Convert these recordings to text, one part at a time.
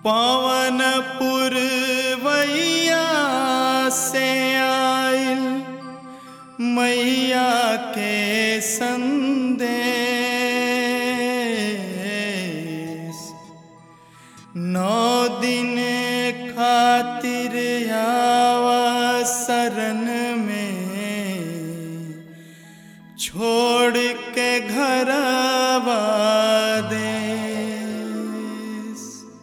पवन पुरवैया से आइल मैया के संदेश नौ दिन खातिर आवा शरण में छोड़ के घर देश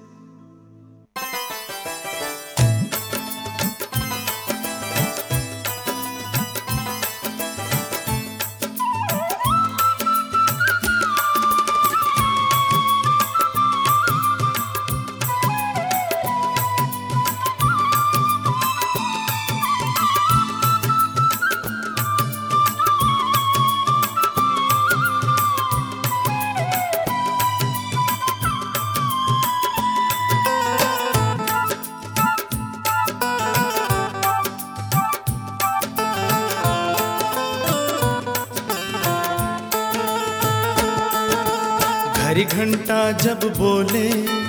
घड़ी घंटा जब बोले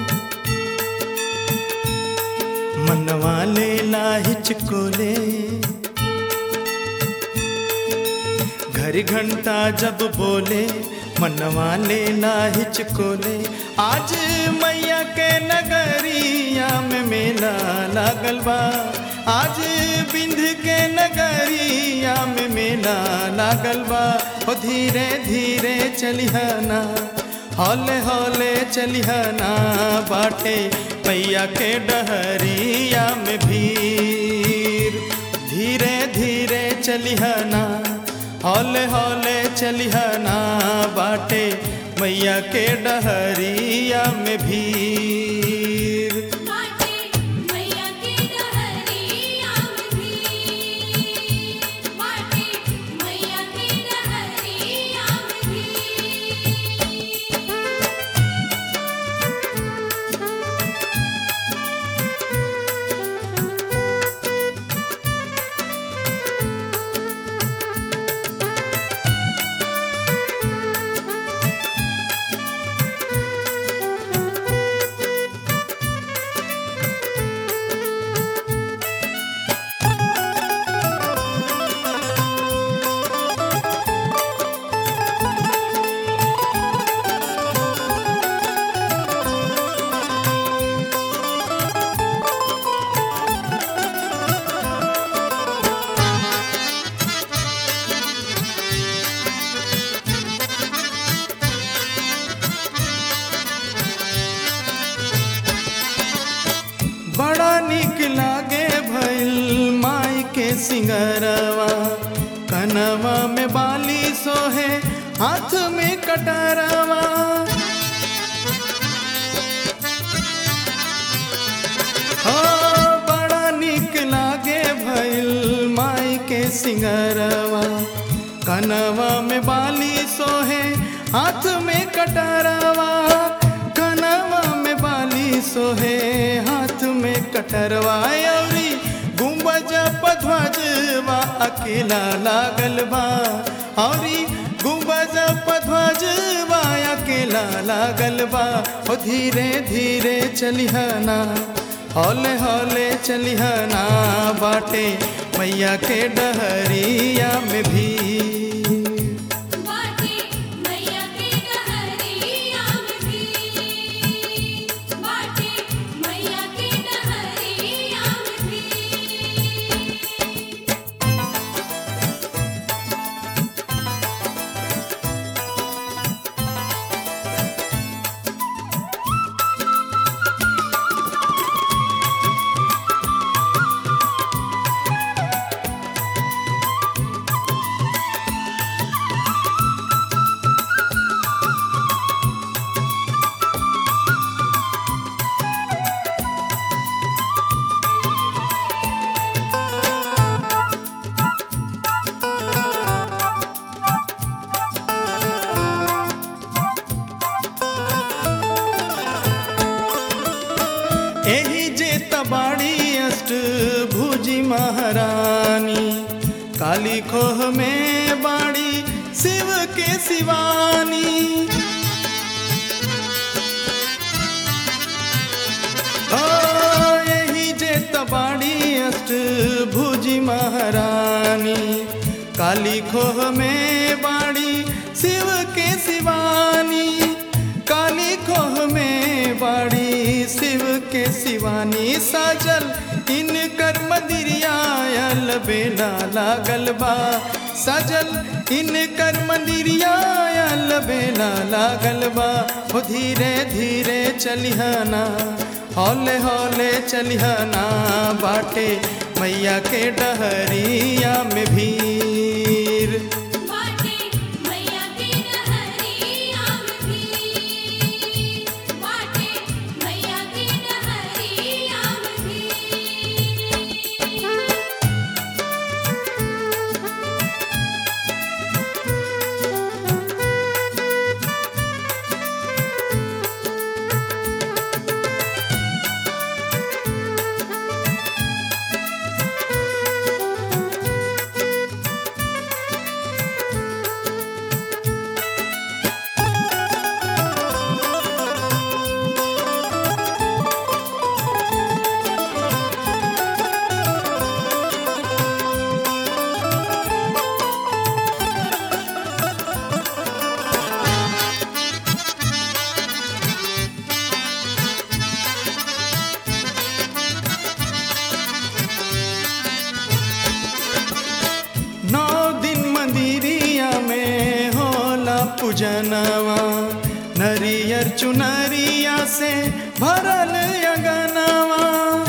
मनवा ले हिचकोले घड़ी घंटा जब बोले मनवा ले हिचकोले आज मैया के नगरिया में मेला लागल बा आज बिंध के नगरिया में मेला लागल बा ओ धीरे धीरे चलिहना हौले हौले चलिहना बाटे मैया के डहरिया में भीड़ धीरे धीरे चलिहना हौले हौले चलिहना बाटे मैया के डहरिया में भीड़ बाटे मैया के डहरिया में भी बाटे मैया के डहरिया में भी बड़ा निक लागे भइल माई के सिंगरवा कनवा में बाली सोहे हाथ में कटरवा हो बड़ा निक लागे भइल माई के सिंगरवा कनवा में बाली सोहे हाथ में कटरवा कनवा में बाली सोहे हाथ में कटरवा अउरी गुंबज पध्वजवा अकेला लागल बा औरी गुंबज पध्वजवा अकेला लागल बा ओ धीरे धीरे चलिहना हौले हौले चलिहना बाटे मैया के डहरिया में भी बाटे मैया के डहरिया में भी बाटे मैया के डहरिया में भी एही जे तबाड़ी अष्ट भुजी महारानी काली खोह में बाड़ी शिव के शिवानी ओ यही जे तबाड़ी अष्ट भुजी महारानी काली खोह में बाड़ी शिव के शिवानी काली खोह में बाड़ी शिव के शिवानी साजल इन कर मंदिरियायल बेला लागल बा सजल इन कर मंदिरियायल बेला लागल बा हो धीरे धीरे चलिहना हौले हौले चलिहना बाटे मैया के डहरिया में भीड़ बाटे मैया के डहरिया में भी बाटे मैया के डहरिया में भी नौ दिन मंदिरिया में होला पूजनवा नरियर चुनरिया से भरल अगनवा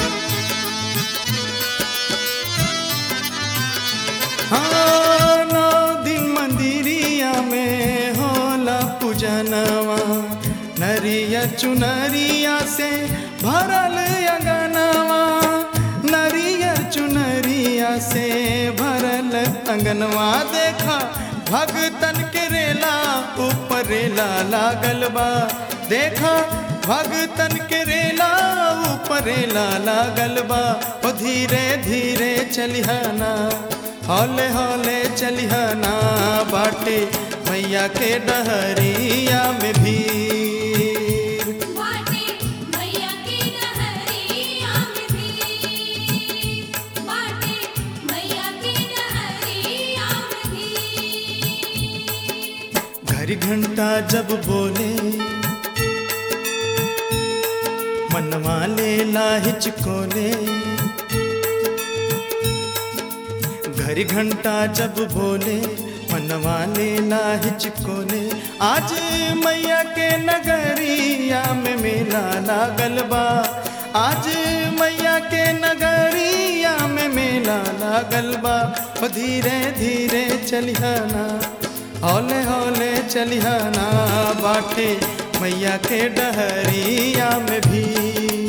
हाँ नौ दिन मंदिरिया में होला पूजनवा नरियर चुनरिया से भरल अगनवा नरियर चुनरिया से भरल अंगनवा देखा भगतन के रेला ऊपरेला लागल बा देखा भगतन के रेला ऊपरेला लागल बा ओ धीरे धीरे चलिहना हौले हौले चलिहना बाटे मैया के डहरिया में भीड़ बाटे मैया के डहरिया में भी बाटे मैया के डहरिया में भी घड़ी घंटा जब बोले मनवा ले हिचकोले घड़ी घंटा जब बोले मनवा ले हिचकोले आज मैया के नगरिया में मेला लागल बा आज मैया के नगरिया में मेला लागल बा ओ धीरे धीरे चलिहना हौले हौले चलिहना बाटे मैया के डहरिया में भी